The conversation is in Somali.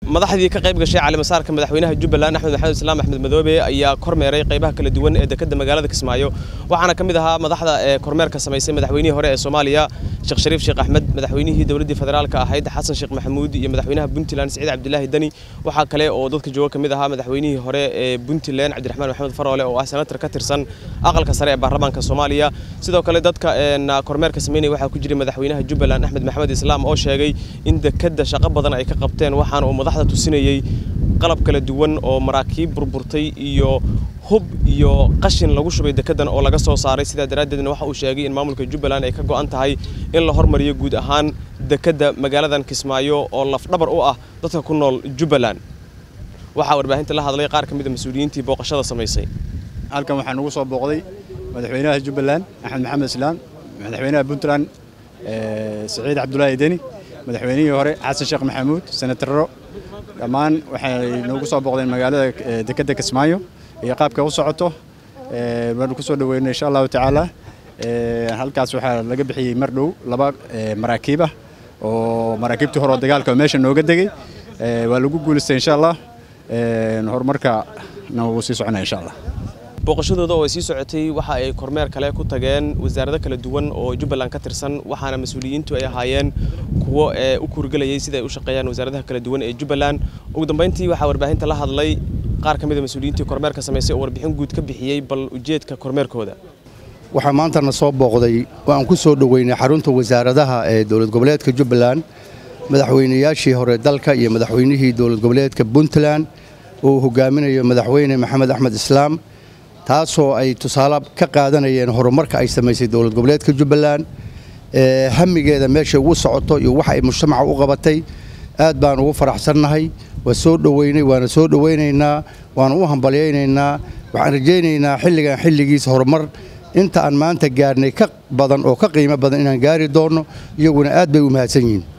madaxdii ka qayb gashay calimasaarka madaxweynaha jubbaland axmed maxamed islaam axmed madoobe ayaa kormeeray qaybaha kala duwan ee dekedda magaalada kismaayo waxaana ka mid ahaa madaxda ee kormeerka samaysay madaxweynihii hore ee soomaaliya sheekh shariif sheekh axmed madaxweynihii dowladdii federaalka ahayd xasan sheekh maxamuud iyo madaxweynaha puntland siciid cabdilaahi deni waxaa kale oo dadka jooga ka mid ahaa madaxweynihii hore ee puntland cabdiraxmaan maxamed faroole oo ah senatar ka tirsan aqalka sare ee baarlamaanka soomaaliya sidoo kale dadka kormeerka sameynaya waxaa ku jiray madaxweynaha jubbaland axmed maxamed islaam oo sheegay in dekedda shaqo badan ay ka qabteen waxaana uu madaxda tusinayey qalab kala duwan oo maraakiib burburtay iyo hub iyo qashin lagu shubay dekeddan oo laga soo saaray sidaa daraaddeedna waxa uu sheegay in maamulka jubbaland ay ka go'an tahay in la hormariyo guud ahaan dekedda magaaladan kismaayo oo lafdhabar u ah dadka ku nool jubbaland waxaa warbaahinta la hadlay qaar ka mid a mas-uuliyiintii booqashada samaysay halkan waxaa nagu soo booqday madaxweynaha jubbaland axmed maxamed islaam madaxweynaha puntland siciid cabdulaahi deni madaxweynihii hore xasan sheekh maxamuud senataro dhammaan waxay noogu soo booqdeen magaalada dekedda kismaayo iyo qaabka u socoto waanu ku soo dhaweynay insha allahu tacaala halkaas waxaa laga bixiyey mar dhow laba maraakiib ah oo maraakiibtii hore oo dagaalka oo meesha nooga degey waa lagu guulaystay insha allah horumarkana wuu sii soconaya insha allah booqashadooda oo ay sii socotay waxa ay kormeer kale ku tageen wasaarado kala duwan oo jubbaland ka tirsan waxaana mas-uuliyiintu ay ahaayeen kuwo ee u kuurgelayay sida ay u shaqeeyaan wasaaradaha kala duwan ee jubbaland ugu dambeyntii waxaa warbaahinta la hadlay qaar ka mid a mas-uuliyiintii kormeerka samaysay oo warbixin guud ka bixiyey bal ujeedka kormeerkooda waxaa maantana soo booqday oo aan ku soo dhoweynay xarunta wasaaradaha ee dowlad goboleedka jubbaland madaxweynayaashii hore dalka iyo madaxweynihii dowlad goboleedka puntland oo uu hogaaminayo madaxweyne maxamed axmed islaam taasoo ay tusaale ka qaadanayeen horumarka ay samaysay dowlad goboleedka jubbaland hamigeeda meeshay ugu socoto iyo waxa ay mujtamaca u qabatay aad baan ugu faraxsannahay waa soo dhoweynay waana soo dhoweynaynaa waana u hambalyaynaynaa waxaan rajaynaynaa xilligan xilligiisa horumar inta aan maanta gaarnay ka badan oo ka qiimo badan inaan gaari doonno iyaguna aad bay u mahadsan yihiin